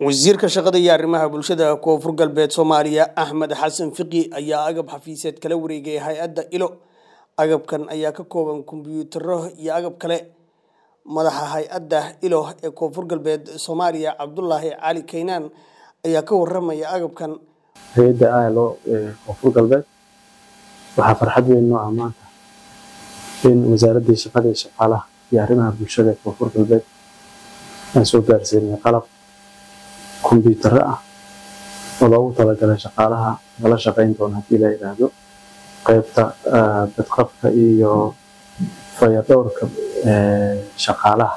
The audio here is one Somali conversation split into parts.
wasiirka shaqada iyo arrimaha bulshada koonfur galbeed soomaaliya axmed xasan fiqi ayaa agab xafiiseed kala wareegay hay-adda ilo agabkan ayaa ka kooban kombiyuutaro iyo agab kale madaxa hay-adda ilo ee koonfur galbeed soomaaliya cabdulaahi cali kaynaan ayaa ka waramaya agabkan hay-adda ilo ee koonfur galbeed waxaa farxad weyn noo ah maanta in wasaaraddii shaqada iyo shaqaalaha iyo arrimaha bulshada ee koonfur galbeed aan soo gaarsiinay qalab kombiyuutaro ah oo loogu talagalay shaqaalaha lala shaqayn doono haddii la yidhaahdo qaybta badqabka iyo fayadhowrka shaqaalaha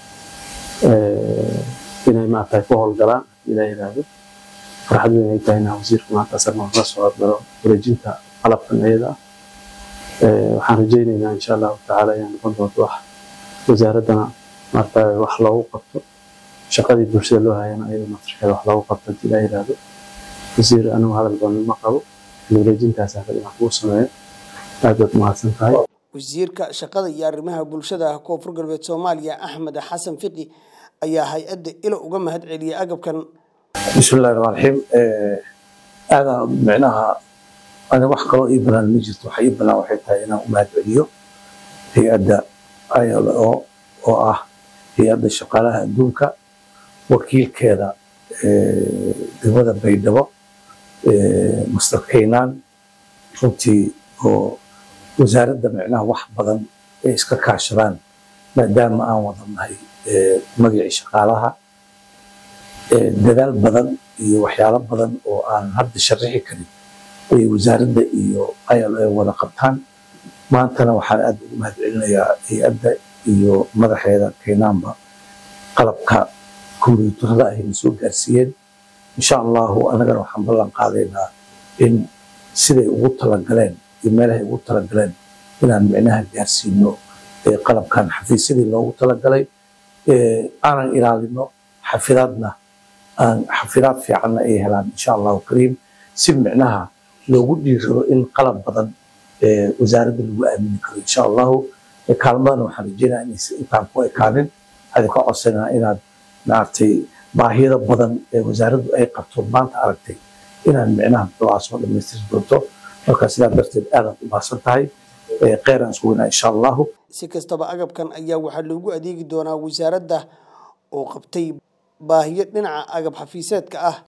inay maaragtay ku howlgalaan haddii la yidhaahdo farxad weyn ay tahay inaa wasiirka maanta asagna la soo hormaro wareejinta qalabkan iyada ah waxaan rajaynaynaa insha allahu tacaala inay noqon doonto wax wasaaraddana maaragtay wax loogu qabto shaqadii bulshada loo hayana ayada naftirkeeda wax loogu qabto haddii la yidhaahdo wasiir anigu hadal badan ma qabo wareejintaas hafad inaan kuu sameeyo aad baad mahadsan tahay wasiirka shaqada iyo arrimaha bulshada koonfur galbeed soomaaliya axmed xasan fiqi ayaa hay-adda ilo uga mahad celiyay agabkan bismillahi raxmaan raxiim aadaan micnaha aniga wax kaloo ii banaan ma jirto waxa ii banaan waxay tahay inaan u mahad celiyo hay-adda ilo oo ah hay-adda shaqaalaha adduunka wakiilkeeda degmada baydhabo master kaynaan runtii oo wasaaradda micnaha wax badan ay iska kaashadaan maadaama aan wada nahay magacii shaqaalaha dadaal badan iyo waxyaalo badan oo aan hadda sharaxi karin ay wasaaradda iyo ilo ay wada qabtaan maantana waxaan aad ugu mahad celinayaa hay-adda iyo madaxeeda kaynaanba qalabka kombiyuutarada ayna soo gaarsiiyeen insha allahu annagana waxaan ballan qaadaynaa in siday ugu talagaleen iyo meelahay ugu talagaleen inaan micnaha gaarsiino qalabkan xafiisyadii loogu talagalay aanan ilaalino xafidaadna aan xafidaad fiicanna ay helaan insha allahu kariim si micnaha loogu dhiirado in qalab badan wasaaradda lagu aamini karo insha allahu kaalmadana waxaan rajeynaya inaysan intaan ku ekaanin adin ka codsanaa inaad maaragtay baahiyada badan ee wasaaraddu ay qabto maanta aragtay inaan micnaha ducaa soo dhamaystiri doonto marka sidaa darteed aadaad u baahsan tahay kheyran isku weynaa insha allahu si kastaba agabkan ayaa waxaa loogu adeegi doonaa wasaaradda oo qabtay baahiyo dhinaca agab xafiiseedka ah